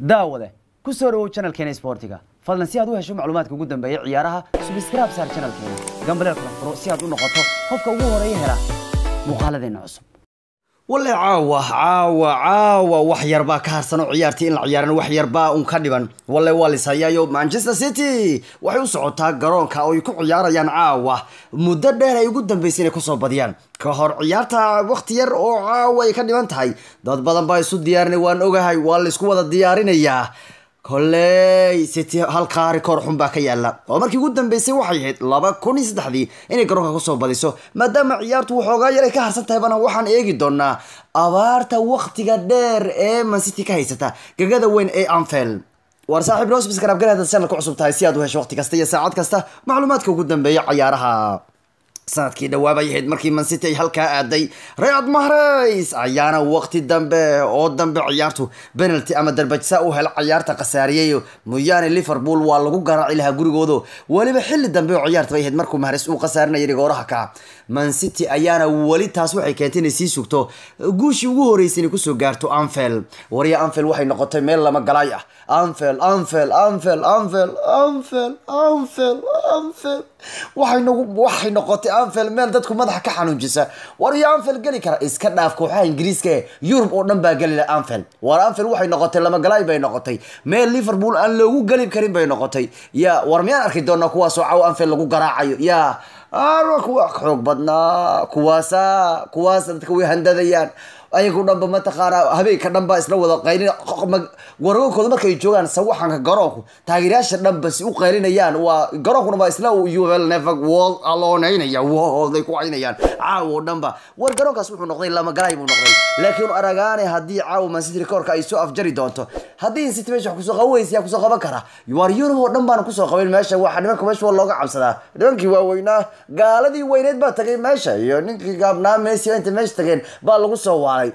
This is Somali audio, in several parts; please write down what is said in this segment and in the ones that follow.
daawade ku soo dhawow channelkeena sportiga fadlan si aad u hesho macluumaadka ugu dambeeya ciyaaraha subscribe saar channelkeena gambaleel kala furo si aad u noqoto qofka ugu horeeya hela muuqaaladeena cusub wale caawa caawa caawa wax yarbaa ka harsan oo ciyaartii in la ciyaaran wax yarbaa un ka dhiban wale waa lishayayo manchester city waxay u socotaa garoonka oo ay ku ciyaarayaan caawa muddo dheer ay ugu dambeysay inay kusoo badiyaan ka hor ciyaarta waqti yar oo caawa ay ka dhiban tahay dad badan baa isu diyaarinay waan ogahay waa laisku wada diyaarinayaa koley city halkaa rikoor xun baa ka yaala oo markii ugu dambeysay waxay ahayd laba kun iyo saddexdii inay garoonka kusoo badiso maadaama ciyaartu waxoogaa yar ay ka harsan tahay bana waxaan eegi doonaa abaarta waktiga dheer ee mancity ka haysata gegada weyn ee anfield waar saaxiib rosbis garabgaleeda channel ku cusub tahay si aad u hesho waqti kasta iyo saacad kasta macluumaadka ugu dambeeya ciyaaraha sanadkii dhawaabay ahayd markii mancity ay halkaa aaday rayad mahrays ayaana waqti dambe oo dambe ciyaartu penalty ama darbajsa u hel ciyaarta khasaariyey mooyaane liverpool waa lagu garaaci lahaa gurigooda weliba xilli dambe oo ciyaarta bay ahayd markuu mahrays uu khasaarinayay rigooraha ka mancity ayaana weli taas waxay keentay inay sii sugto guushii ugu horeysay inay kusoo gaarto anfield wariya anfield waxay noqotay meel lama galaay ah anfield anfield anfield anfield anfield anfield anfield waxay nagu waxay noqotay anfield meel dadku madaxa ka xanuunjisa war iyo anfield geli kara iska dhaaf kooxaha ingiriiska ee yurub oo dhan baa geli laha anfield war anfield waxay noqotay lama galaay bay noqotay meel liverpool aan loogu geli karin bay noqotay ya war miyaan arki doonaa kuwaasoo caw anfield lagu garaacayo ya kuwa xoog badnaa kuwaasa kuwaasa dadka way handadayaan ayagu dhanba mataqaanaa habeenka dhanba isla wada qaylin waragoonkooda markay joogaan sawaxanka garoonku taageerayaasha dhanba si u qaylinayaan waa garoonkuna baa isla uel never world aloonaynayaa wooday ku caynayaan caawo dhanba war garoonkaas wuxuu noqday lama galaay buu noqday laakiin aragaane haddii caawo mancity rekoorka ay soo afjari doonto haddii city meesha wax kusoo qaban weysa yaa kusoo qaban kara war yurub oo dhan baana kusoo qaban meesha waxa nimanka meesha waa looga cabsadaa nimankii waaweynaa gaaladii weyneed baa tagay meesha iyo ninkii gaabnaa messi inta meesha tageen baa lagu soo waalay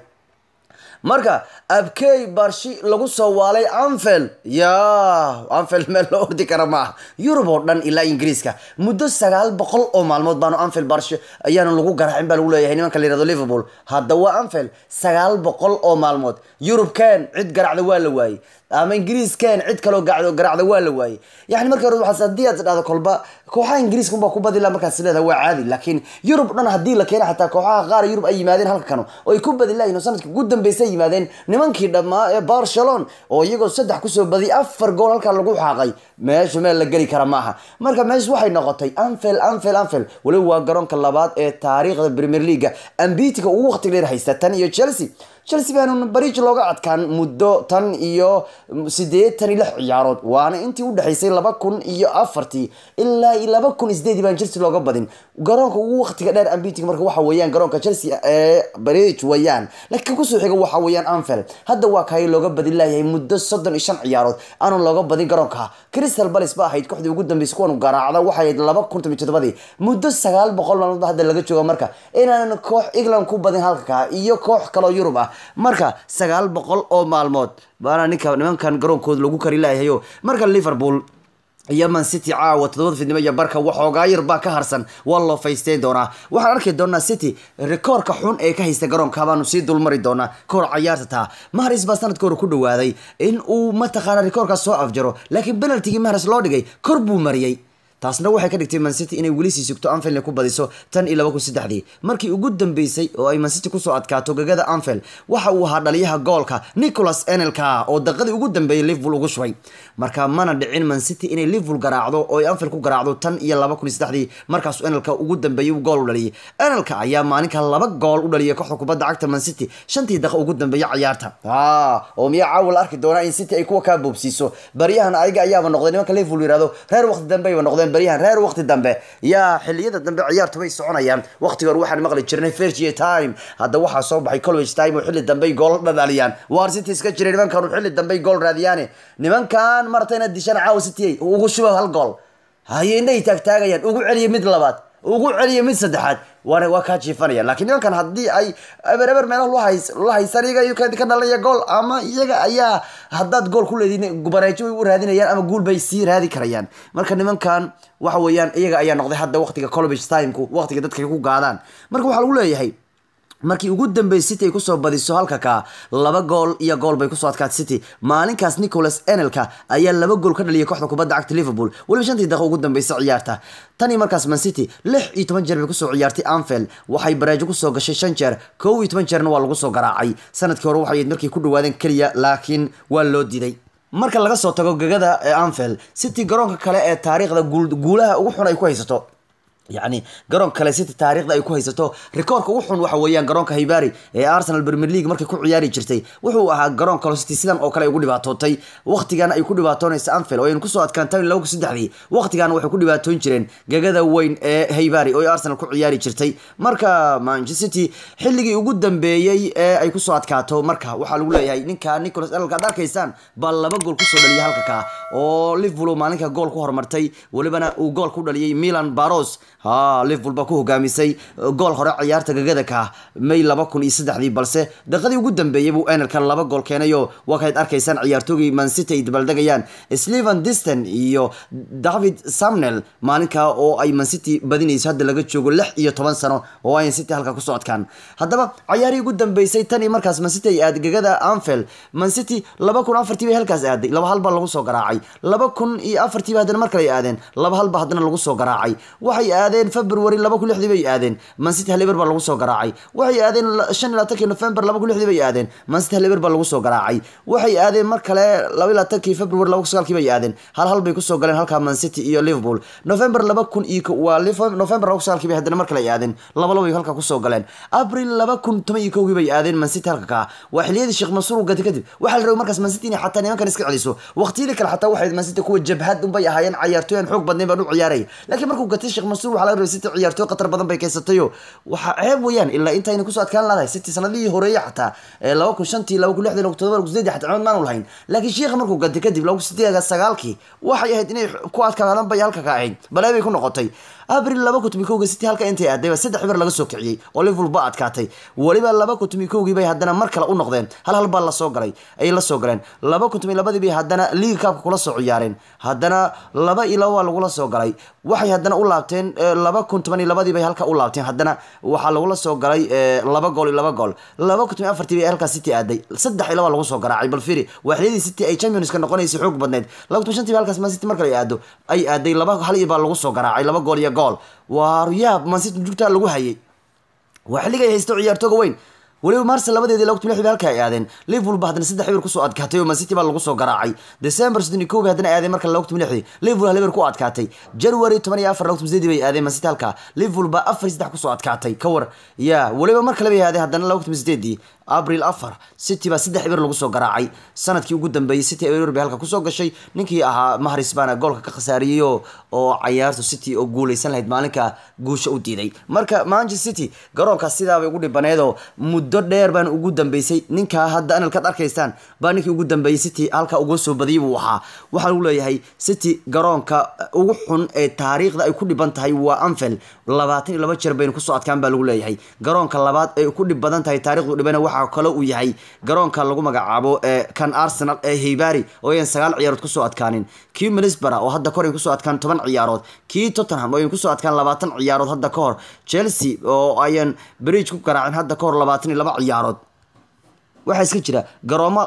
marka abkey barshi lagu soo waalay anfield ya anfield meel loo ordi kara maaha yurub oo dhan ilaa ingiriiska muddo sagaal boqol oo maalmood baanu anfield barshi ayaanu lagu garaacin baa lagu leeyahay nimanka la yirahdo liverpool hadda waa anfield sagaal boqol oo maalmood yurub ken cid garacda waa la waayey ama ingiriis ken cid kaloo gacdo garacda waa la waayey yani marka hore waxaas haddii aad dhahdo kolba kooxaha ingiriiska unbaa ku badi laha markaas leedahay waa caadi laakiin yurub dhan haddii la keena xataa kooxaha qaar yurub ay yimaadeen halka kano oo ay ku badi lahayn oo sanadkii ugu dambeysay yimaadeen nimankii dhammaa ee barcelon oo iyagoo saddex kusoo badiyay afar gool halkaa lagu xaaqay meeshu meel la geli kara maaha marka meeshu waxay noqotay anfield anfield anfield weliba waa garoonka labaad ee taariikhda premier leaga ambitika ugu waqti dheer haysta tan iyo chelsea chelsea baanu bariij looga adkaan muddo tan iyo sideetan iyo lix ciyaarood waana intii udhexaysay laba kun iyo afartii ilaa iyo laba kun iyo sideedii baan chelsea looga badin garoonka ugu waqtiga dheer ambitig marka waxa weeyaan garoonka chelsea ee bariij weeyaan laakiin kusoo xiga waxa weeyaan anfield hadda waa kaay looga badin laayahay muddo soddon iyo shan ciyaarood aanu looga badin garoonka crystal palace ba ahayd kooxdii ugu dambeysay kuwan garaacda waxay ahayd laba kun toban todobadii muddo sagaal boqol maalmood hadda laga jooga marka inaanan koox england ku badin halka iyo koox kaloo yurub ah marka sagaal boqol oo maalmood baana ninka nimankan garoonkooda lagu kari laayahayo marka liverpool iyo man city caawa todobada fidnimo iyo barka waxoogaa yar baa ka harsan waa loo faysteyn doonaa waxaan arki doonaa city rekoorka xun ee ka haysta garoonka baanu sii dulmari doonaa kahor cayaarta taa mahris baa sanadka hore ku dhawaaday in uu mataqaana rekoorkaas soo afjaro laakiin penaltigii mahris loo dhigay kor buu mariyey taasna waxay ka dhigtay mancity inay weli sii sugto anfield ku badiso tan iyo laba kun saddexdii markii ugu dambeysay oo ay mancity kusoo adkaato gegada anfield waxa uu ahaa dhaliyaha goolka nicholas enelka oo daqadii ugu dambeeyay liverpool ugu shubay marka mana dhicin mancity inay liverpool garaacdo oo ay anfield ku garaacdo tan iyo laba kun iyo saddexdii markaasuu enelka ugu dambeeyay uu gool u dhaliyay enelka ayaa maalinka laba gool u dhaliyay kooxda kubadda cagta mancity shantii daqa ugu dambeeyay ciyaarta oo miyaa caawa la arki doonaa in city ay kuwa kaa boobsiiso baryahan ayaga ayaaba noqday nimanka liverpool yirahdo reer waqti dambeyba noqdeen baryahan reer waqti dambe yaa xiliyada dambe ciyaartu bay soconayaan waqtiga hore waxaan maqli jirnay firgie time hadda waxaa soo baxay college time oo xilli dambe gool dhadhaliyaan waar city iska jiray nimankan xilli dambe gool raadiyaane nimankan marta inaad dishaan caawa city ugu shuba hal gool haye indhay taagtaagayaan ugu celiya mid labaad ugu celiya mid saddexaad waana waa kaa jiifanayaan laakiin nimankan haddii ay eber eber meelaha la hays la haysan iyaga ka dhalaya gool ama iyaga ayaa haddaad gool ku leediin bareejo way u raadinayaan ama guul bay sii raadi karayaan marka nimankan waxa weeyaan iyaga ayaa noqday hadda waqtiga college timeku waqtiga dadka ku gaadaan marka waxaa lagu leeyahay markii ugu dambeysay city ay kusoo badiso halka ka laba gool iyo gool bay kusoo adkaatay city maalinkaas nicholas enelka ayaa laba gool ka dhaliyay kooxda kubadda cagta liverpool weliba shantii daqiiqo ugu dambeysay ciyaarta tanii markaas man city lix iyo toban jeer bay kusoo ciyaartay anfield waxay bareejo kusoo gashay shan jeer kow iyo toban jeerna waa lagu soo garaacay sanadkii hore waxay markay ku dhawaadeen keliya laakiin waa loo diiday marka laga soo tago gegada ee anfield city garoonka kale ee taariikhda guulaha ugu xun ay ku haysato yacni garoon kale city taariikhda ay ku haysato rikoorka ugu xun waxa weeyaan garoonka haybari ee arsenal premier league markay ku ciyaari jirtay wuxuu ahaa garoon kale city sidan oo kale ay ugu dhibaatootay waqtigan ay ku dhibaatoonaysa anfield oo aynu kusoo adkaantay laba kun saddexdii waqtigan waxay ku dhibaatoon jireen gegada weyn ee haybari oo arsenal ku ciyaari jirtay marka manchester city xilligii ugu dambeeyey ee ay kusoo adkaato marka waxaa lagu leeyahay ninka nicholas elka ad arkaysaan baa laba gool kusoo dhaliyay halka ka oo liverpool maalinka gool ku horumartay welibana uu gool ku dhaliyay milan baros ha liverpool baa ku hogaamisay gool hore ciyaarta gagada ka may laba kun iyo saddexdii balse daqiiqadii ugu dambeeyay buu enelkan laba gool keenayo waa kayd arkaysaan ciyaartoogii man city ay dabaaldegayaan sleven diston iyo david samnel maalinka oo ay man city badinayso hadda laga joogo lix iyo toban sano oo ayan city halka kusoo adkaan haddaba ciyaarihii ugu dambeysay tan iyo markaas man city ay aaday gagada anfield man city laba kun afartii bay halkaas aaday laba hal baa lagu soo garaacay laba kun iyo afartii ba haddana mar kale ay aadeen laba hal ba haddana lagu soo garaacay waxay aadeen february laba kun lixdii bay aadeen man city hal eber baa lagu soo garaacay waxay aadeen shan iyo labaatankii november laba kun lixdii bay aadeen man city hal eber baa lagu soo garaacay waxay aadeen mar kale laba iyo labaatankii february laba kun sagaalkii bay aadeen hal hal bay kusoo galeen halkaa man city iyo liverpool november laba kun iyo waa november laba kun sagaalkii bay haddana mar kale ay aadeen laba laba bay halkaa kusoo galeen april laba kun toban iyo kowgii bay aadeen man city halka kaa waa xiliyadii sheekh mansuur uu gatay kadib waxaa la rabay markaas man city inay xataa nimankan iska celiso waqtiyadii kale xataa waxay man city kuwa jabhad unbay ahaayeen ciyaartooy aan xoog badnayn baan u ciyaaraya laakiin markuu gatay sheekh mansuur waxaa laga rabay city ciyaartooy qatar badan bay keysatayo waxaa ceeb weeyaan ilaa intayna kusoo adkaan laadahay city sanadihii horeeye xataa ee laba kun shantii laba kun lixdii laba kun todoba laba kun sideedii xataa cimad maanu lahayn laakiin sheekha markuu gatay kadib laba kun sideed sagaalkii waxay ahayd inay ku adkaadaan bay halka ka ahayd balee bay ku noqotay abril laba kun tomi kowgii city halka intay aadayba saddex ber laga soo kiciyey oo liverpool ba adkaatay weliba laba kun tomi kowgii bay haddana mar kale u noqdeen hal hal baa lasoo galay ayay la soo galeen laba kun tomi labadii bay haddana league cupka kula soo ciyaareen haddana laba iyo laba waa lagula soo galay waxay haddana u laabteen laba kun toban iyo labadii bay halka u laabteen haddana waxaa lagula soo galay laba gool iyo laba gool laba kun tomi afartii bay halkaa city aaday saddex iyo laba lagu soo garaacay bal firi waa xiliyadii city ay championska noqonaysay xoog badneed laba kun toban shantii ba halkaas man city mar kale ay aado ay aaday laba hal iyo baa lagu soo garaacay laba gool iyo gool waa yaab man city jugtaa lagu hayay waa xilliga ay haysto ciyaartooga weyn weliba marse labadeedii laba kun lix bay halka ay aadeen liverpool ba haddana saddex eber kusoo adkaatay oo man city baa lagu soo garaacay december soddon iyo kow bay haddana aadeen marka laba kun lixdii liverpool hal eber ku adkaatay january toban iyo afar laba kun sideedii bay aadeen man city halka liverpool baa afar iyo saddex kusoo adkaatay ka war ya weliba mar kale bay aadeen haddana laba kun sideedii abril afar city baa saddex eber lagu soo garaacay sanadkii ugu dambeeyey city eber bay halka kusoo gashay ninkii ahaa mahris baana goolka ka khasaariyey oo oo cayaartu city oo guuleysan lahayd maalinka guusha u diiday marka manchester city garoonkaas sidaabay ugu dhibaneedoo muddo dheer baan ugu dambeysay ninkaa hadda analkaad arkaysaan baa ninkii ugu dambeeyey city halka uga soo badiyay buu ahaa waxaa lagu leeyahay city garoonka ugu xun ee taariikhda ay ku dhiban tahay waa anfield labaatan iyo laba jeer baynu kusoo adkaan baa lagu leeyahay garoonka labaad ay ku dhib badan tahay taarikhdu dhibana waxa kale uu yahay garoonka lagu magacaabo ee kan arsenal ee haybari oo ayan sagaal ciyaarood kusoo adkaanin kii milisbara oo hadda kahor ay kusoo adkaan toban ciyaarood kii tottenham oo ayan kusoo adkaan labaatan ciyaarood hadda kahor chelsea oo ayan bridge ku garaacin hadda kahor labaatan iyo laba ciyaarood waxaa iska jira garoomo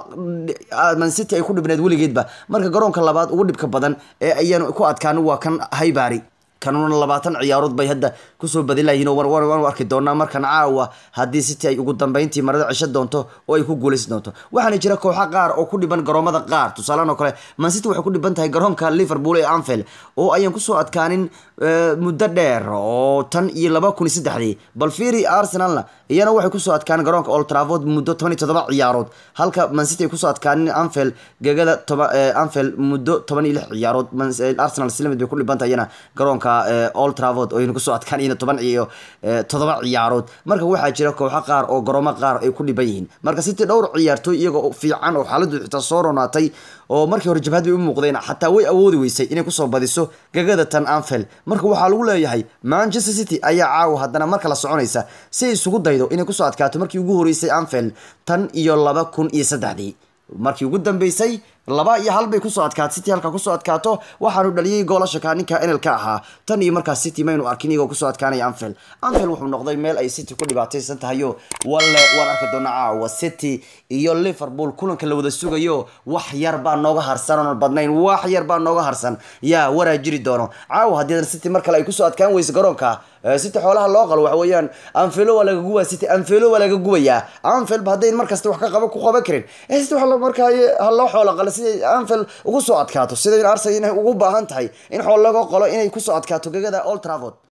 man city ay ku dhibneed weligeedba marka garoonka labaad ugu dhibka badan ee ayaan ku adkaanin waa kan haybari kanuna labaatan ciyaarood bay hadda kusoo badin layihiin oo waanu arki doonaa markan caawa haddii city ay ugu dambeyntii marada cisho doonto oo ay ku guuleysan doonto waxaana jira kooxo qaar oo ku dhiban garoomada qaar tusaalehan oo kale man city waxay ku dhiban tahay garoonka liverpool ee anfield oo ayaan kusoo adkaanin muddo dheer oo tan iyo laba kun iyo saddexdii bal fiiri arsenalna iyana waxay kusoo adkaanin garoonka old trafford muddo toban iyo todoba ciyaarood halka man city ay kusoo adkaanin anfield gegada toba anfield muddo toban iyo lix ciyaarood arsenal islamid bay ku dhiban tahay iyana garoonka old travord oo aynu kusoo adkaan iyana toban iyo todoba ciyaarood marka waxaa jira kooxo qaar oo garoomo qaar ay ku dhiban yihiin marka city dhowr ciyaartooy iyagoo fiican oo xaaladdu xitaa soo ronaatay oo markii hore jabhad bay u muuqdeen xataa way awoodi weysay inay kusoo badiso gegada tan anfield marka waxaa lagu leeyahay manchester city ayaa caawa haddana marka la soconaysa si ay isugu daydo inay kusoo adkaato markii ugu horeysay anfield tan iyo laba kun iyo saddexdii markii ugu dambeysay laba iyo hal bay kusoo adkaato city halka kusoo adkaato waxaanu dhaliyey goolasha kaa ninka enelka ahaa tan iyo markaas city maynu arkin iyagoo kusoo adkaanaya anfield anfield wuxuu noqday meel ay city ku dhibaataysan tahayo walle waan arki doonaa caawa city iyo liverpool kulanka la wada sugayo wax yar baa nooga harsan oon badnayn wax yar baa nooga harsan yaa waraa jiri doono caawa haddii city mar kale ay kusoo adkaan weyso garoonka city xoolaha loo qalo waxa weeyaan anfilo waa laga gubaa city anfilo waa laga gubayaa anfield ba haddayn markasta wax ka qaba ku qaban karin city waxa markaa ha loo xoola qalo siday anfield ugu soo adkaato siday arsenal inay ugu baahan tahay in xool laga qalo inay kusoo adkaato gegada old trafford